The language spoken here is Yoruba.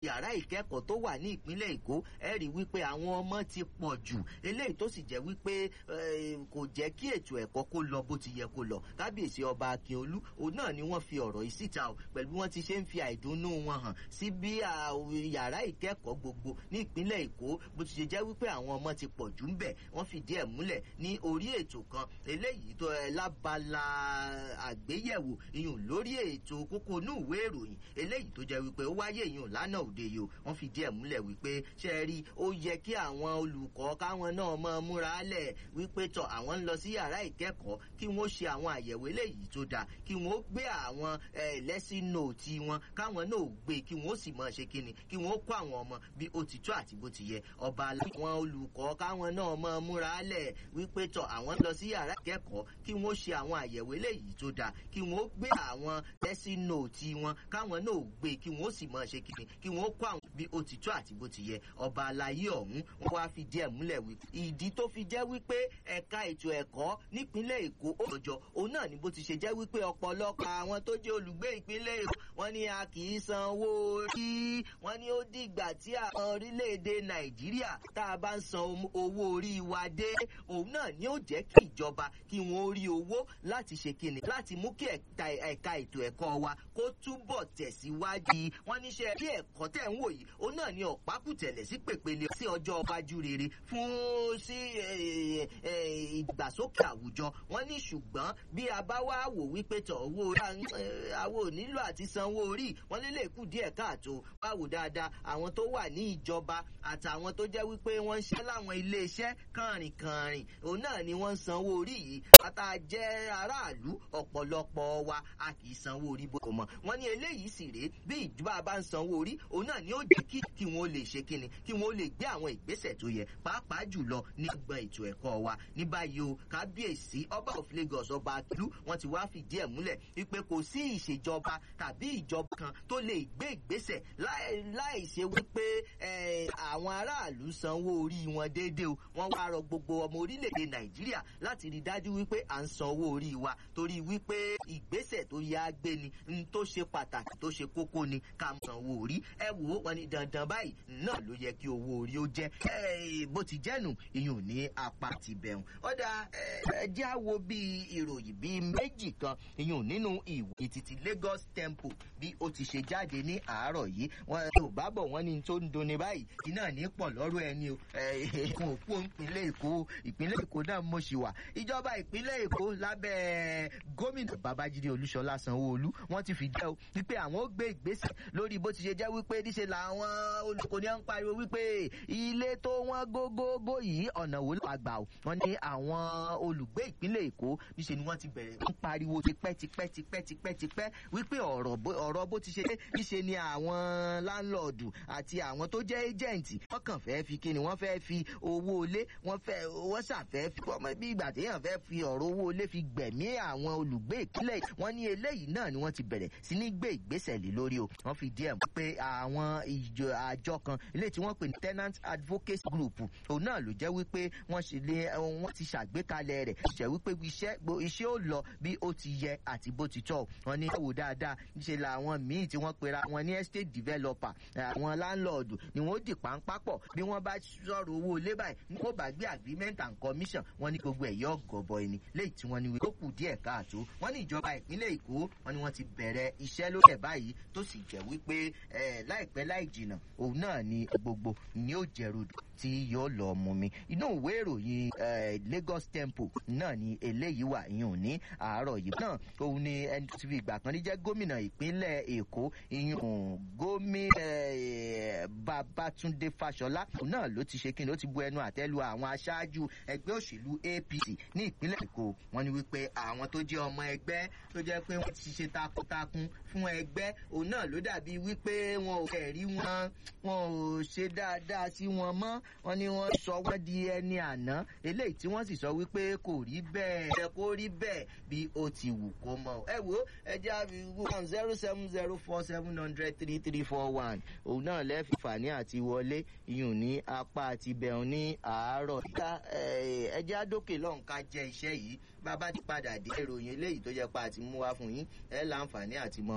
yàrá ìkẹ́kọ̀ọ́ tó wà ní ìpínlẹ̀ èkó ẹ rí wípé àwọn ọmọ ti pọ̀ jù eléyìí tó sì jẹ́ wípé kò jẹ́ kí ètò ẹ̀kọ́ kó lọ bó ti yẹ kó lọ kábíyèsí ọba akínolú òun náà ni wọ́n fi ọ̀rọ̀ yìí síta o pẹ̀lú bí wọ́n ti ṣe ń fi àìdùnnú wọn hàn sí bí yàrá ìkẹ́kọ̀ọ́ gbogbo ní ìpínlẹ̀ èkó bó ti ṣe jẹ́ wípé àwọn ọmọ ti pọ̀ jù ń bẹ̀ wọ́n fìdí ẹ̀ múlẹ̀ ní orí ètò kan eléyìí tó ẹ lábala àgbéyẹ̀wò iyùn lórí ètò kókó inú ìwé ìròyìn eléyìí tó jẹ́ wípé ó wáyé iyùn lánàá òde yìí o wọ́n fìdí ẹ̀ múlẹ̀ wípé ṣe é rí ó yẹ kí àwọn olùkọ́ káwọn náà mọ múra lẹ̀ wípé tọ̀ àwọn ń lọ sí yàrá ìkẹ́kọ̀ọ́ kí wọ́n ṣe àwọn àyẹ̀wò eléyìí tó dáa kí wọ́n gbé àwọn lẹ́sìn nóòtì wọn káwọn náà gbé kí wọ́n sì mọ̀ ṣe kíni kí wọ́n kó àwọn ọmọ bí ó ti tó àti bó ti yẹ ọba àwọn olùkọ́ káwọn náà mọ múra lẹ̀ wípé tọ̀ àwọn ń lọ sí yàrá ìkẹ́kọ̀ọ́ kí wọ́n ṣe àwọn àyẹ̀wò eléyìí tó dáa kí wọ́n gbé àwọn lẹ́sìn nóòtì wọn káwọn náà gbé kí wọ́n sì mọ̀ ṣe kíni kí wọ́n kó àwọn bí ó ti tó àti bó ti yẹ ọba alayé ọ̀hún wọn wá fi díẹ̀ múlẹ̀ wí. ìdí tó fi jẹ́ wípé ẹ̀ka ètò ẹ̀kọ́ nípínlẹ̀ èkó ó lọ́jọ́ òun náà ni bó ti ṣe jẹ́ wípé ọ̀pọ̀lọpọ̀ àwọn tó jẹ́ olùgbé ìpínlẹ̀ èkó wọ́n ní a kì í san owó orí wọ́n ní ó dìgbà tí àwọn orílẹ̀-èdè nàìjíríà tá a bá ń san owó orí wa dé òun náà ni ó jẹ́ kí ìjọba kí wọ́n rí owó láti ṣe kíni láti mú kí ẹ̀ka ètò ẹ̀kọ́ wa kó túbọ̀ tẹ̀síwájú wọ́n níṣẹ́ bí ẹ̀kọ́ tẹ̀ ń wò yìí òun náà ni ọ̀pákùtẹ̀lẹ̀ sí pèpele sí ọjọ́ iwájú rere fún sí ìgbàsókè àwùjọ wọn ní ṣùgbọ́n bí a bá wá wò wípé tọ̀ owó àwọn ò nílò àti sanwó orí wọn lè lè kù díẹ̀ káàtó báwo dáadáa àwọn tó wà ní ìjọba àtàwọn tó jẹ́ wípé wọ́n ń ṣe láwọn iléeṣẹ́ kànrìnkànrìn òun náà ni wọ́n ń sanwó orí yìí ata jẹ́ aráàlú ọ̀pọ̀lọpọ̀ wa a kì í sanwó orí bó mọ̀ wọ́n ní eléyìí sì rèé bí ìjọba bá ń sanwó orí òun náà ni ó jẹ́ kí kí wọ́n lè ṣe kíni kí wọ́n lè gbé àwọn ìgbésẹ̀ tó yẹ pàápàá jùlọ ní gbọ̀n ètò ẹ̀kọ́ wa ní báyìí o kábíyèsí ọba of lagos ọba akílú wọn ti wá fìdí ẹ̀ múlẹ̀ wípé kò sí ìṣèjọba tàbí ìjọba kan tó lè gbé ìgbésẹ̀ láì ṣe wípé àwọn aráàlú sanwó orí wọn déédéé o wọ́n wá rọ gbogbo ọmọ orílẹ̀-èdè nàìjíríà láti rí dájú wípé à ń san owó orí wa torí wípé ìgbésẹ̀ tó yá gbé ni n tó ṣe pàtàkì tó ṣe kókó ni ká san owó orí ẹ wò ó wọn ni dandan báyìí náà ló yẹ kí owó orí ó jẹ́ bó ti jẹ́nu ìyún ní apá ti bẹ̀rùn ọ̀dà ẹjẹ́ á wo bí ìròyìn bíi méjì kan ìyún nínú ìwé títí lagos temple bí ó ti ṣe jáde ní àárọ̀ yìí wọn ò bá bọ̀ wọ́n ní tó ń dunni báyìí iná ní pọ̀ lọ́rọ̀ ẹni o ẹ̀ẹ́dẹ̀kùn òpó ìpínlẹ̀ èkó ìpínlẹ̀ èkó náà mo ṣì wà ìjọba ìpínlẹ̀ èkó lábẹ́ gómìnà babájídé olúṣọlá sanwóolu wọ́n ti fìdí ẹ o wípé àwọn ó gbé ìgbésẹ̀ lórí bó ti ṣe jẹ́ wípé níṣe làwọn olùkọ́ni ń pariwo wípé ilé tó wọ́n gógógó yìí ọ̀nà wo ló àgbà o wọ́n ní àwọn olùgbé ìpínlẹ̀ èkó níṣe ni wọ́n ti bẹ̀rẹ̀ ń pariwo tipẹ́tipẹ́tipẹ́tipẹ́ wípé ọ̀rọ̀ bó ti ṣe dé níṣe ni àwọn láńlọ́ọ̀dù àti àwọn tó jẹ́ ẹ́jẹ̀ǹtì wọ́n kàn fẹ́ fi kíni wọ́n fẹ́ fi owó ilé wọ́n fẹ́ wọ́n ṣàfẹ́ fi ọmọ bí ìgbà téèyàn fẹ́ fi ọ̀rọ̀ owó ilé fi gbẹ̀mí àwọn olùgbé ìpínlẹ̀ wọ́n ní eléyìí náà ni wọ́n ti bẹ̀rẹ̀ sí ní gbé ìgbésẹ̀ lé lórí o wọ́n fi díẹ̀ pé àwọn ìjọ àjọ kan ilé tí wọ́n pè ní tenant advocacy group òun náà ló jẹ́ wípé wọ́n ṣe lé wọ́n ti ṣàgbékalẹ̀ rẹ̀ ṣe wípé iṣẹ́ iṣẹ́ ó lọ bí ó ti yẹ àti bó ti tọ́ wọ́n ní wò dáadáa níṣẹ́ làwọn míì tí wọ́n pera wọn ní estate developer àwọn landlord ni wọ́n dì páńpápọ̀ bí wọ́n bá sọ̀rọ̀ owó ilé báyìí ní kó bá gbé agreement and commission wọ́n ní gbogbo ẹ̀yọ́ gọ̀bọ̀ ẹni léyìí tí wọ́n ní wípé ó kù díẹ̀ káàtó wọ́n ní ìjọba ìpínlẹ̀ èkó wọ́n ní wọ́n ti bẹ̀rẹ̀ iṣẹ́ lórí ẹ̀ báyìí tó sì jẹ́ wípé láìpẹ́ láì jìnà òun náà ni gbogbo ni ó jẹ̀rọ̀dù tí yóò lọ mú mi inú ìwé ìròyìn lagos temple náà ni eléyìí wà yìí ní àárọ̀ yìí náà òun ni ẹni tó ti fi ìgbà kan ní jẹ́ gómìnà ìpínlẹ̀ èkó ìyún gómìnà babatunde fashola òun náà ló ti ṣe kí ni ó ti bu ẹnu àtẹ́lu àwọn aṣáájú ẹgbẹ́ òṣèlú apc ní ìpínlẹ̀ èkó wọn ni wípé àwọn tó jẹ́ ọmọ ẹgbẹ́ tó jẹ́ pé wọ́n ti ṣe takuntakun fún ẹgbẹ́ òun náà ló dàbí wípé wọn ò fẹ́ rí wọn wọn ò ṣe dáadáa sí wọn mọ́ wọn ni wọ́n sọ wọ́n di ẹni àná eléyìí tí wọ́n sì sọ wípé kò rí bẹ́ẹ̀ ẹ kó rí bẹ́ẹ̀ bí ó ti wù kó mọ́ ẹ wo ẹ jẹ́ àbí one zero seven zero four seven hundred three three four one òun náà lẹ́ẹ̀fì fàní àti wọlé iyùn ní apá àti bẹ̀rùn ní àárọ̀ ẹ jẹ́ àdókè lọ́nkà jẹ́ iṣẹ́ yìí bàbá ti padà dé ìròyìn eléyìí tó jẹ́ pa àti mú wá fún yín ẹ láǹfààní àti mọ